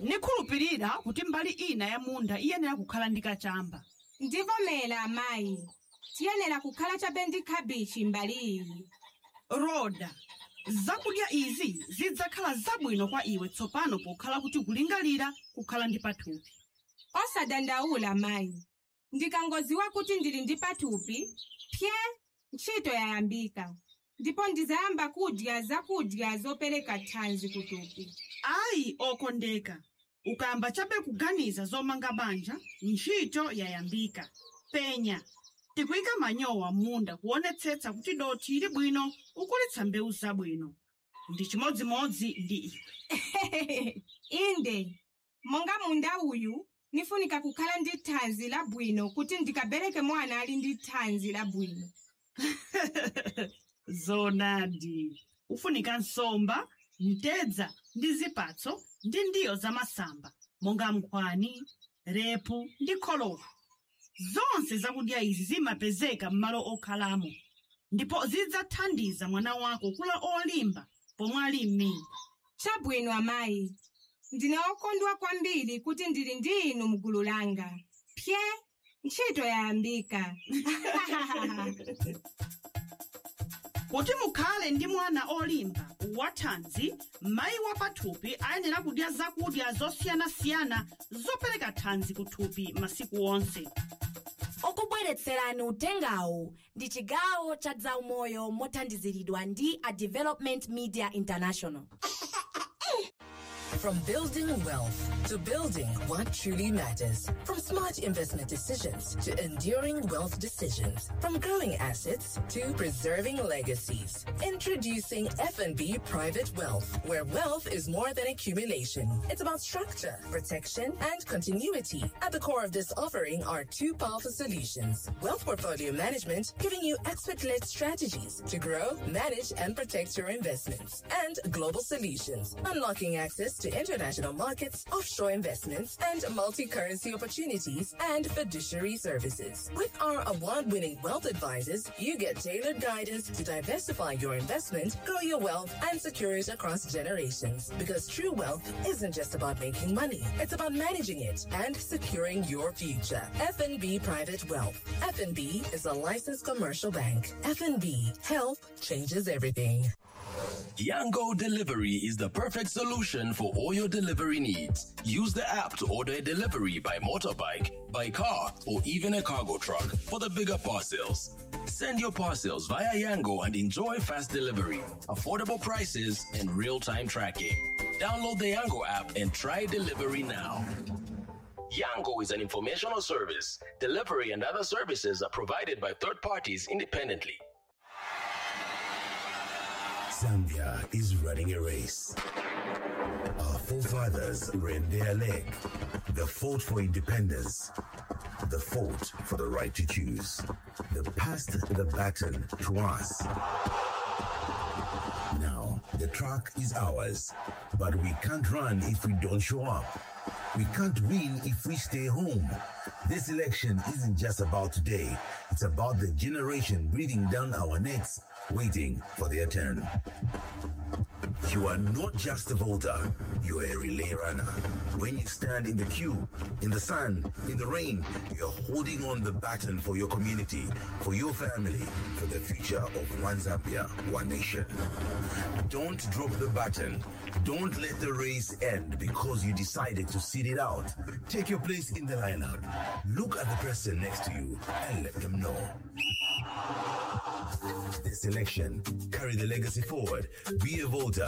nikhulupirira kuti mbali ina ya munda iyenera kukhala ndi kachamba ndivomera amayi tiyenera kukhala chabe ndi khabichi mbali iyi roda zakudya izi zidzakhala zabwino kwa iwe tsopano pokhala kuti kulingalira kukhala ndi pathupi osadandaula mayi ndikangodziwa kuti ndili ndi pathupi pye ntchito yayambika ndipo ndizayamba kudya zakudya zopereka thanzi kuthupi ayi okondeka ukayamba chabe kuganiza zomanga banja ntchito yayambika penya tikuyika manyowa m'munda kuonetsetsa kuti dothi ili bwino ukulitsa mbewu zabwino ndi chimodzimodzi ndi iwe inde monga munda uyu nifunika kukhala ndi thanzi labwino kuti ndikabereke mwana ali ndi thanzi labwino zonadi ufunika nsomba mtedza ndi zipatso ndi ndiyo zamasamba monga nkhwani repu ndi kholola zonse zakudya izi zimapezeka m'malo okhalamo ndipo zidzathandiza mwana wako kula olimba pomwe ali m'mimba chabwino amayi ndine okondwa kwambiri kuti ndili ndi inu mgulu langa pye ntchito yayambika kuti mukhale ndi mwana olimba wathanzi mayi wa pathupi ayenera kudya zakudya zosiyanasiyana zopereka thanzi kuthupi masiku onse okubweretserani utengawu ndi chigawo cha zaumoyo mothandiziridwa ndi a development media international From building wealth to building what truly matters. From smart investment decisions to enduring wealth decisions. From growing assets to preserving legacies. Introducing F&B Private Wealth, where wealth is more than accumulation. It's about structure, protection, and continuity. At the core of this offering are two powerful solutions. Wealth Portfolio Management, giving you expert-led strategies to grow, manage, and protect your investments. And Global Solutions, unlocking access to international markets, offshore investments, and multi-currency opportunities and fiduciary services. With our award-winning wealth advisors, you get tailored guidance to diversify your investment, grow your wealth, and secure it across generations. Because true wealth isn't just about making money; it's about managing it and securing your future. FNB Private Wealth. FNB is a licensed commercial bank. FNB Health changes everything. Yango Delivery is the perfect solution for all your delivery needs. Use the app to order a delivery by motorbike, by car, or even a cargo truck for the bigger parcels. Send your parcels via Yango and enjoy fast delivery, affordable prices, and real time tracking. Download the Yango app and try delivery now. Yango is an informational service. Delivery and other services are provided by third parties independently. Zambia is running a race. Our forefathers ran their leg. The fought for independence. The fought for the right to choose. They passed the baton to us. Now, the track is ours. But we can't run if we don't show up. We can't win if we stay home. This election isn't just about today, it's about the generation breathing down our necks, waiting for their turn. You are not just a voter, you are a relay runner. When you stand in the queue, in the sun, in the rain, you're holding on the baton for your community, for your family, for the future of one Zambia, one nation. Don't drop the baton. Don't let the race end because you decided to sit it out. Take your place in the lineup. Look at the person next to you and let them know. This election, carry the legacy forward. Be a voter.